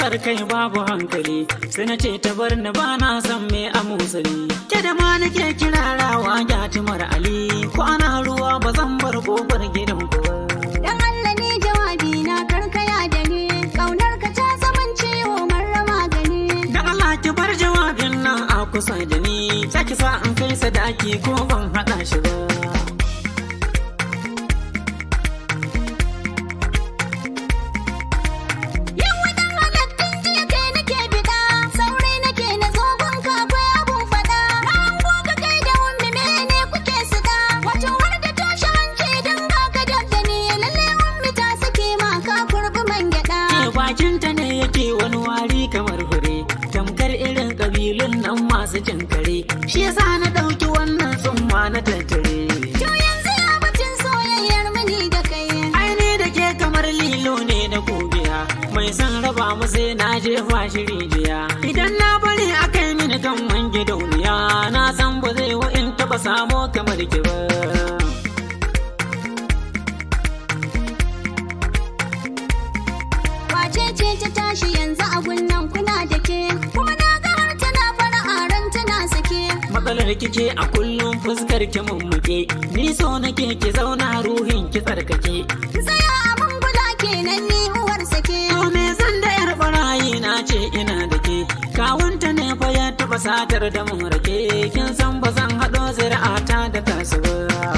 kasar kai babu hankali sai na ce ta bar ni ba na san me a musali ke da ma nake kirarawa gyatumar ali ko ana ruwa ba zan bar kofar gidan ku ba Dan Allah ne jawabi na karkaya da ni Kaunar ka ta zaman ciwo marrama gani da Allah ki bar jawabin nan a kusa da ni saki sa in kai sadaki ko ban haɗa shi ba Yau wadan halattun jiya kai nake bida Sauri nake na zogon ka akwai abun fada Na hango ka kai da ummi mene kuke suda Wato har da toshe hanci dan ba ka dabda ni Lalle ummi ta sake ma ka kurbi man gyada ke bakinta ne yake wani wari kamar hure tamkar irin kabilun nan masu jin kare shi yasa na ɗauki wannan tsumma na tattare To yanzu ya batun soyayyar mini da kai aini da ke kamar lilo ne na gobiya mai son raba mu sai na jefa shi rijiya idan na bari akai mini kan wange dauniya na san ba zai wa in taba samo kamar ki ba Wace ce ta tashi yanzu a gunnan kuna da ke Kuma na ga har tana fara ran tana sake matsalar kike a kullum fuskar ki mummuke ni so nake ki zauna ruhin ki tsarkake Tsaya a mangula kenan ni uwar sake To me zan da yar barayi na ce ina da ke kawunta ne fa ya taba satar da mun rake kin san ba zan haɗo zuri'ata da tasu ba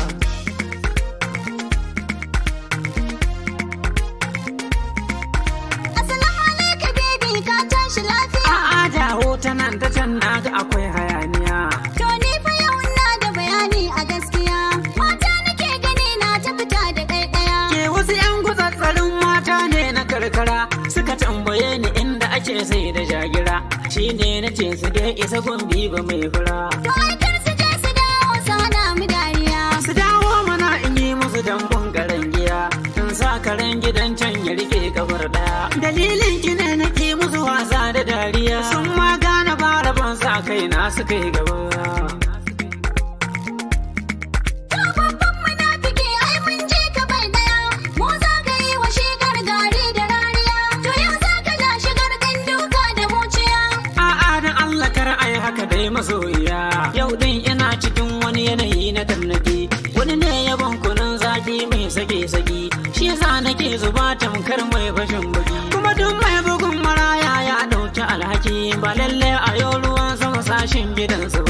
Assalamu alaikum baby ka tashi lafiya a'a dawo ta nan ta can na ga akwai hayaniya To ni fa yau ina da bayani a gaskiya Mata nake gani na ta fita da ɗaiɗaya ke wasu yan gutsatsarin mata ne na karkara suka tambaye ni inda ake sai da jagira shine na ce su dai isa gombi ba mai fura To ai kar su je su dawo su hana mu dariya su dawo mana in yi musu dambun karen giya in sa karen gidan can ya rike kafar daya dalilin ki ne na ki musu wasa da dariya sun ma gane ba rabon sa kai na suka yi gaba To babban munafiki ai mun je ka bai daya Mu za ka yi wa shigar gari da rariya To yau za ka ja shigar ɗan duka da muciya a'a dan Allah kar ai haka dai masoyiya yau din ina cikin wani yanayi na tarnaki wani ne ya ban kunun zaki mai sake saki shi yasa nake zuba tamkar mai fashin baki kuma duk mai bugun maraya ya dauki alhaki ba lalle a yau ruwan sama sashin gidansu